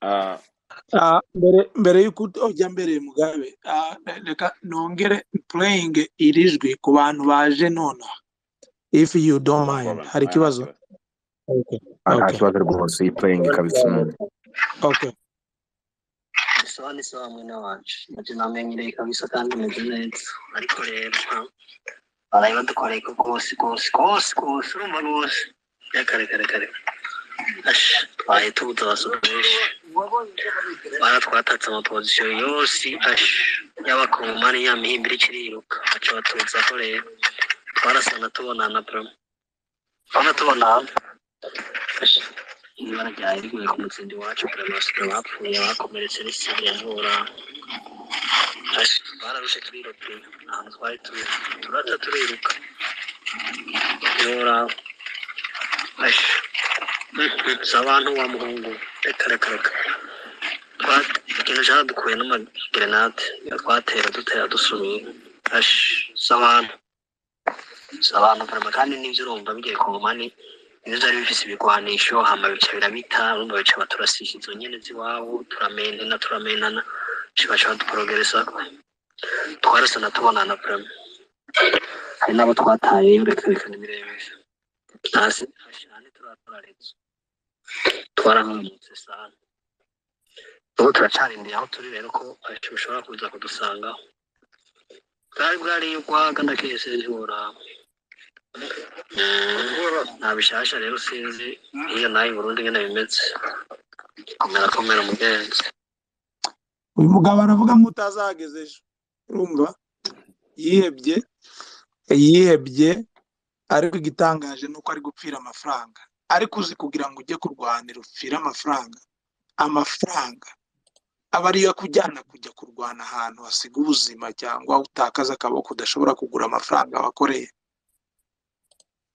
Ah, Ah, mbere mbere y'uko ujya mbere mugabe ah, reka nongere playing iri jwi ku bantu baje nonaha if you don't no mind problem. hari Ah, ikibazo okay. okay. Ah, nta Okay. kibazo rwose iyi playing ikaba isa umuntu okay. isoni si wa mwene wacu ntacyo namenyereye kabisa kandi umeze neza ariko rero baraye badukoreye ko rwose rwose rwose rwose urumva rwose kare kare kare Asha, twaye tubutabazo bwinshi baratwatatse amapozisiyo yose asha y'abakongomani nyamihimbira ikiriruka baca batutsi aho rero twarasana tubonana pura twaba tubonana Asha. ibara ryari riguye ku mutsindi wacu perezida bapfuye bakomeretse n'isire yavura bararushe turirope ntabwo twari turi turata turiruka yora si abantu wa muhungu reka reka reka Twa- ikintu cyadukuye n'amagerenade twatera dutera dusumira si abantu si abantu kurema kandi n'ibyo urumva bigiye ku nkomane iyo byari bifise ibigwanisho hama bica birabita urumva bica baturasisha izo nyene z'iwabo turamendana turamenana bica baca baduporogeresako twarasana tubonana prema hari n'abo twataye yurekerekana ibirebesha hasi hashane turatoraretse twarahamutse sana ubu turacarindiriye aho turi rero ko abenshi bashobora kuza kudusangaho bwari bwari ugwaga ndakeseje uhoraho nta bishasha rero sinzi iyo nawe i burundi nyine bimeze komera komera mugenzi uyu mugabo aravuga ngo utazahageze ejo urumva yihebye yihebye ariko igitangaje ni uko ari gupfira amafaranga ariko uzi kugira ngo ujye kurwanira upfire amafaranga amafaranga aba ariyo akujyana kujya kurwana ahantu hasiga ubuzima cyangwa utakaza akaboko udashobora kugura amafaranga wakoreye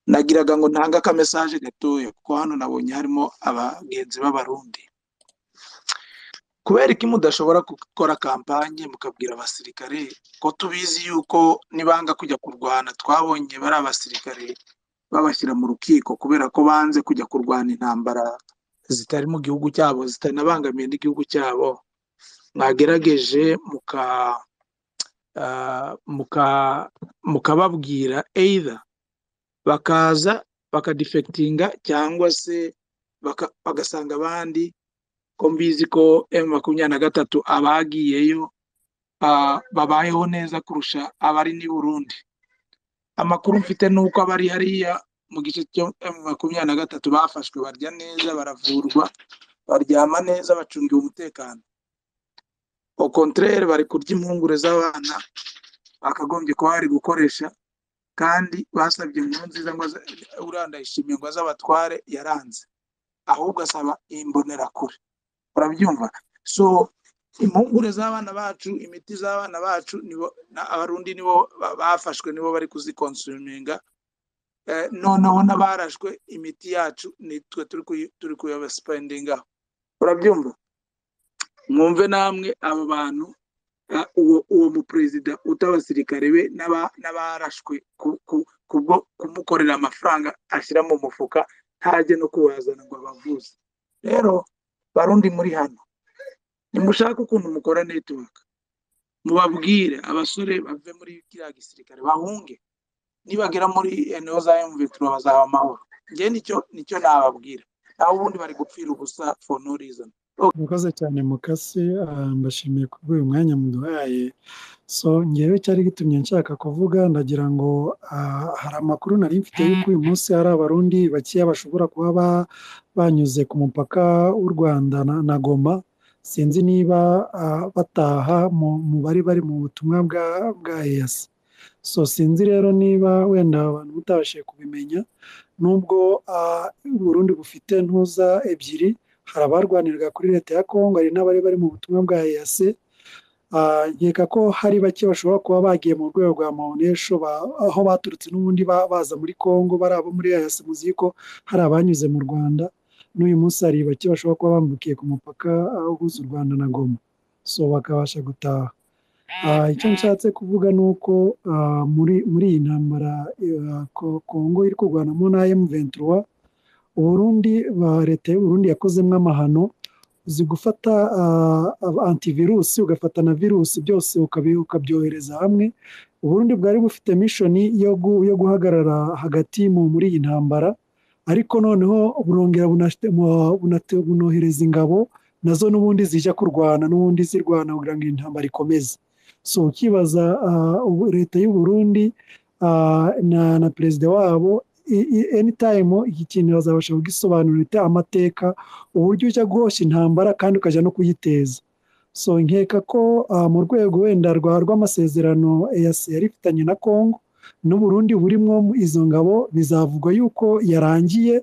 nagiraga ngo ntange akamesaje gatoya kuko hano nabonye harimo abagenzi b'abarundi kubera iki mudashobora gukora kampanye mukabwira abasirikare ko tubizi yuko nibanga kujya kurwana twabonye bari abasirikare babashyira mu rukiko kubera ko banze kujya kurwana intambara zitari mu gihugu cyabo zitanabangamiye n'igihugu cyabo mwagerageje muka ah, muka- mukababwira either bakaza bakadifekitinga cyangwa se baka- bagasanga abandi ko mbizi ko emu makumyabiri na gatatu abagiyeyo ah, babayeho neza kurusha abari n'i Burundi amakuru mfite ni uko abari hariya mu gice cyo emu makumyabiri na gatatu bafashwe barya neza baravurwa baryama neza bacungiwe umutekano au contraire bari kurya impungure z'abana bakagombye kuba bari gukoresha kandi basabye nziza ngo aze- uriya ndayishimiye ngo azabatware yaranze ahubwo asaba imbonerakure urabyumva so impungure z'abana bacu imiti z'abana bacu nibo na- abarundi nibo ba- bafashwe nibo bari kuzikonsuminga Eh, noneho n'abarashwe imiti yacu nitwe turi kuyi- turi kuyabasipendingaho urabyumva mwumve namwe abo bantu a, uwo uwo muperezida utabasirikare be n'aba- n'abarashwe ku- ku- kubwo kumukorera amafaranga ashyira mu mufuka ntajye no kuwazana ngo abavuze rero barundi muri hano nimushake ukuntu mukora network mubabwire abasore bave muri kiriya gisirikare bahunge nibagera muri eno za M23 bazaba amahoro njye nicyo nicyo nababwira naho ubundi bari gupfira ubusa for no reason murakoze cyane mukase ah, mbashimiye ku bw'uyu mwanya muduhaye so ngewe cyari gitumye nshaka kuvuga ndagira ngo ah, hari amakuru nari mfite y'uko uyu munsi hari abarundi bakeya bashobora kuba ba- banyuze ku mupaka w'u rwanda na, na goma sinzi niba ah, bataha mu, mu bari bari mu butumwa bwa bwa eyasi so sinzi rero niba wenda abantu mutabashije kubimenya nubwo ah, uburundi bufite ntuza ebyiri hari abarwanirwa kuri leta ya kongo hari n'abari bari mu butumwa bwa eyase nkeka ko hari bake bashobora kuba bagiye mu rwego rwa maonesho ba- aho baturutse n'ubundi ba- baza muri kongo bari abo muri eyase muzi ko hari abanyuze mu rwanda n'uyu munsi hari bake bashobora kuba bambukiye ku mupaka aho uhuza u rwanda na goma so bakabasha gutaha Ah, icyo nshatse kuvuga ni uko ah, muri muri iyi ntambara ah, Ko- kongo iri kurwanamo na m ventura uburundi ba leta y'uburundi yakozemo amahano uzi gufata ah, ab- antivirus ugafata na virusi byose ukabi- ukabyohereza hamwe uburundi bwari bufite mishoni yo gu- yo guhagarara hagati mu muri iyi ntambara ariko noneho burongera bunashite- mu- bunate- bunohereza ingabo nazo n'ubundi zijya kurwana n'ubundi zirwana kugira ngo iyi ntambara ikomeze so ukibaza ah, ubu leta y'u Burundi ah, na na perezida wabo i- i- anytime iki kintu bazabasha kugisobanurira amateka uburyo ujya guhosha intambara kandi ukajya no kuyiteza so nkeka ko ah, mu rwego wenda rwa rw'amasezerano EAC yari ifitanye na Congo n'Uburundi burimo izo ngabo bizavugwa yuko yarangiye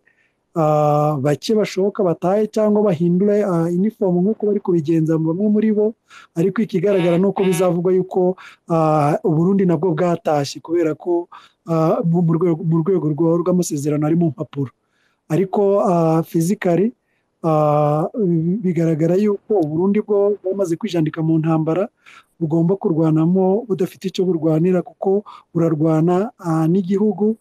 ah, bake bashoboka batahe cyangwa bahindure ah, inifomu nk'uko bari kubigenza bamwe muri bo ariko ikigaragara ni uko bizavugwa yuko ah, Uburundi nabwo bwatashye kubera ko ah, mu mu rwego mu rwego rwa- rw'amasezerano ari mu mpapuro ariko fizikari bigaragara yuko Uburundi bwo bwamaze kwijandika mu ntambara bugomba kurwanamo budafite icyo burwanira kuko burarwana ah, n'igihugu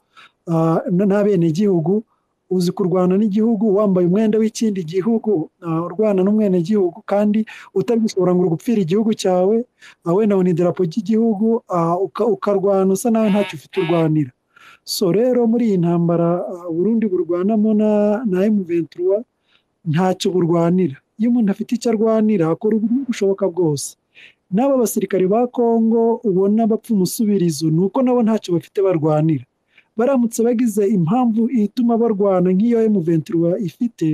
ah, n- n'abenegihugu uzi kurwana n'igihugu wambaye umwenda w'ikindi gihugu ah, urwana n'umwenegihugu kandi utari gushobora ngo urugupfira igihugu cyawe ah, wenda wenda idarapo ry'igihugu ah, uka- ukarwana usa nawe ntacyo ufite urwanira so rero muri iyi ntambara ah, Burundi burwanamo na na M23 ntacyo burwanira iyo umuntu afite icyo arwanira akora uburyo bushoboka bwose n'aba basirikari ba Congo ubona bapfa umusubirizo ni uko nabo ntacyo bafite barwanira baramutse bagize impamvu ituma barwana nk'iyo M23 ifite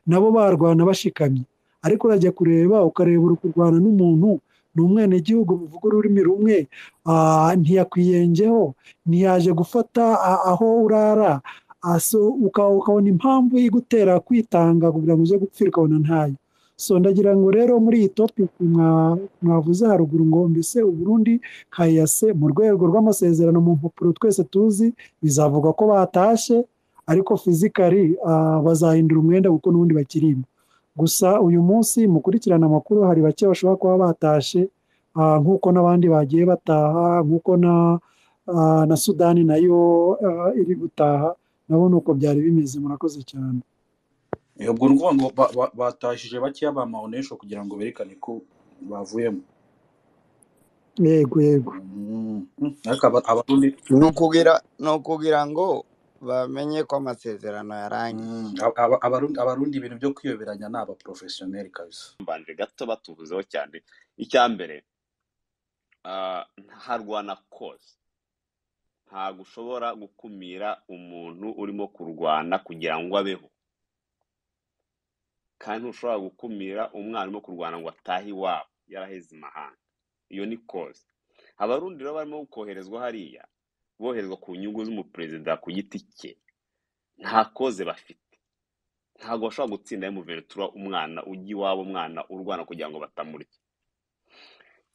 nabo barwana bashikamye ariko urajya kureba ukareba uri kurwana n'umuntu ni umwenegihugu buvuga ururimi rumwe ah, ntiyakwiyengeho ntiyaje gufata a- aho urara Ah, so uka- ukabona impamvu igutera kwitanga kugira ngo uze gupfira ukabona ntayo so ndagira ngo rero muri iyi topiki mwa- mwavuze haruguru ngo mbese uburundi kayase mu rwego rw'amasezerano mu mpapuro twese tuzi bizavuga ko batashye ariko fizikari ah, bazahindura umwenda kuko n'ubundi bakirimo gusa uyu munsi mukurikirana amakuru hari bake bashobora kuba batashye ah, nk'uko n'abandi bagiye bataha nk'uko na ah, na sudani nayo ah, iri gutaha nabo ni uko byari bimeze murakoze cyane Eh, ubwo ni ukuvuga ngo ba- ba- batashije bakeya ba maonesho kugira ngo berekane ko bavuyemo yego yego Mm. Mm. ariko aba- abarundi ni ukugira ni ukugira ngo bamenye ko amasezerano yarangiye Mm. Aba- aba- abarundi abarundi ibintu byo kwiyoberanya ni abaporofesiyoneri kabisa mbanje gato batuvuzeho cyane icya mbere ah, ntarwana kose ntabwo ushobora gukumira umuntu urimo kurwana kugira ngo abeho kandi ntushobora gukumira umwana urimo kurwana ngo atahe iwabo yaraheze imahanga iyo ni kose abarundi rero barimo koherezwa hariya boherezwa ku nyungu z'umuperezida ku giti cye nta koze bafite ntabwo bashobora gutsinda emuventura umwana ujya iwabo umwana urwana kugira ngo batamurya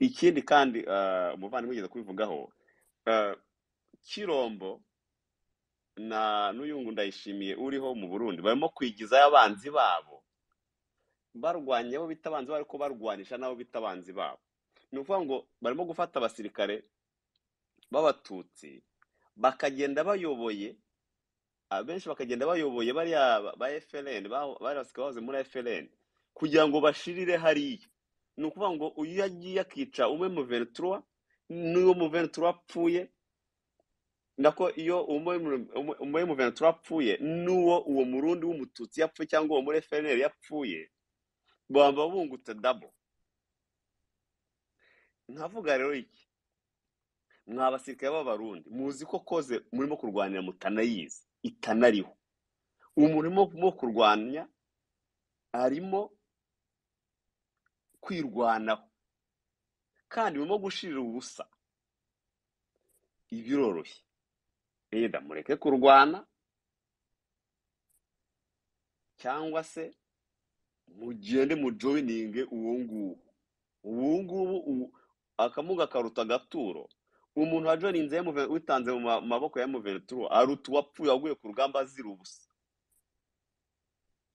ikindi kandi eh, umuvandimwe ugeze kubivugaho eh, kirombo na n'uyungu ndayishimiye uriho mu burundi barimo kwigizayo abanzi babo barwanya abo bita abanzi babo ariko barwanisha n'abo bita abanzi babo ni ukuvuga ngo barimo gufata abasirikare b'abatutsi bakagenda bayoboye abenshi bakagenda bayoboye bariya ba ba FLN ba- bariya basirikare bahoze muri FLN kugira ngo bashirire hariya ni ukuvuga ngo uyu yagiye akica umwe mu ventura n'uwo mu ventura apfuye nako iyo umwe mu- umwe- umwe mu ventura apfuye n'uwo uwo murundi w'umututsi yapfuye cyangwa uwo muri FLN yapfuye baba bungutse dabo nkavuga rero iki mwa abasirikare b'abarundi muzi ko koze murimo kurwanira mutanayizi itanariho uwo murimo mu kurwanya arimo kwirwanaho kandi murimo gushirira ubusa ibiroroshye yenda mureke kurwana cyangwa se mugende mujoyininge uwo nguwo uwo nguwo uwo- akamuga karuta agaturo umuntu wajoyininze MV- witanze mu ma- maboko ya muventura aruta uwapfuye waguye ku rugamba azira ubusa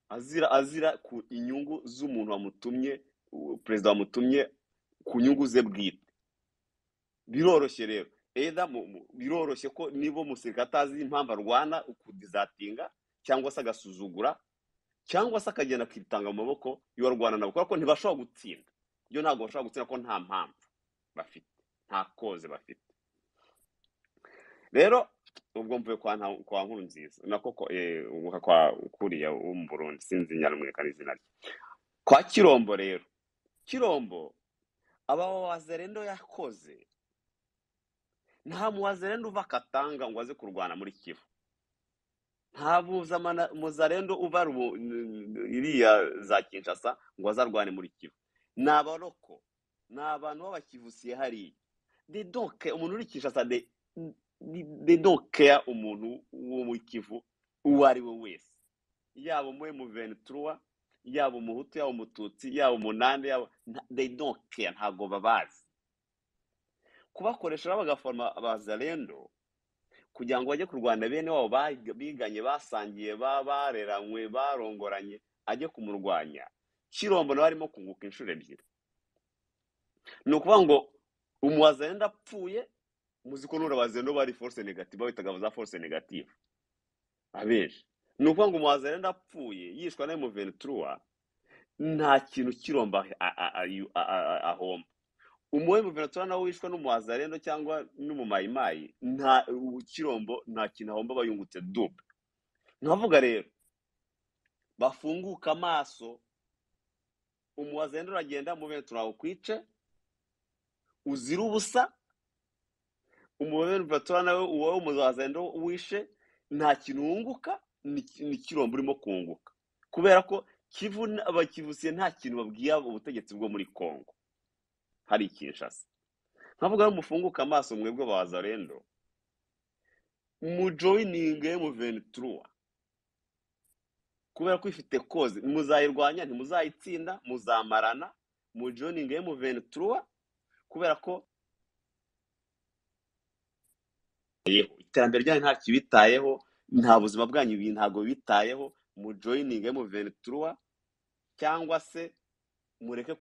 azira azira ku inyungu z'umuntu wamutumye uwo perezida wamutumye ku nyungu ze bwite biroroshye rero either mu- mu- biroroshye ko niba umusirikare atazi impamvu arwana ukudizatinga cyangwa se agasuzugura cyangwa se akagenda akitanga mu maboko y'uwarwana nabo kubera ko ntibashobora gutsinda ibyo ntabwo bashobora gutsinda ko nta mpamvu bafite nta koze bafite rero ubwo mvuye kwa Nta- kwa nkuru nziza nako ko- eh, uguha kwa kuriya w'umurundi sinzi nyarumweka n'izina rye kwa kirombo rero kirombo abawazerendo yakoze nta muwazerendo uva akatanga ngo aze kurwana muri kivu nta mpuzamana muzarendo uba rubu- n- n- iriya za kinshasa ngo azarwane muri kivu ni abaroko ni abantu b'abakivusiye hariya they don't care umuntu uri kinshasa they, they don't care umuntu wo mu kivu uwo ari we wese yaba umuhe mu ventura yaba umuhutu yaba umututsi yaba umunande yaba nta- they don't care ntabwo babazi kubakoresha rero bagaforoma abazarendo kugira ngo bajye kurwana bene wabo ba- biganye basangiye ba- bareranywe barongoranye ajye kumurwanya kirombo nawe arimo kunguka inshuro ebyiri ni ukuvuga ngo umuwazarenda apfuye muzi ko n'urabazarenda bari force negative bawitaga za force negative abenshi ni ukuvuga ngo umuwazarenda apfuye yishwa na emuventura nta kintu kiromba a- a- a- a- a- ahomba umuwe muventura nawe wishwe n'umuwazarendo cyangwa n'umumayimayi nta kirombo nta kintu ahomba aba yungutse dupe nkavuga rero bafunguke amaso umuwazenda uragenda umuventura ukwice uzira ubusa umuventura nawe wowe umuwazenda wishe nta kintu wunguka ni ni kirombo urimo kunguka kubera ko kivu n- abakivusiye nta kintu babwiye ubutegetsi bwo muri kongo hari kinshasa nkavuga rero mufunguke amaso mwebwe bazarendo mujoyininge muventura kubera ko ifite koze muzayirwanya ntimuzayitsinda muzamarana mu joiningi y'umuventura kubera ko yeho iterambere ryanyu nta kibitayeho nta buzima bwanyu bi- ntabwo bitayeho mu joiningi y'umuventura cyangwa se mureke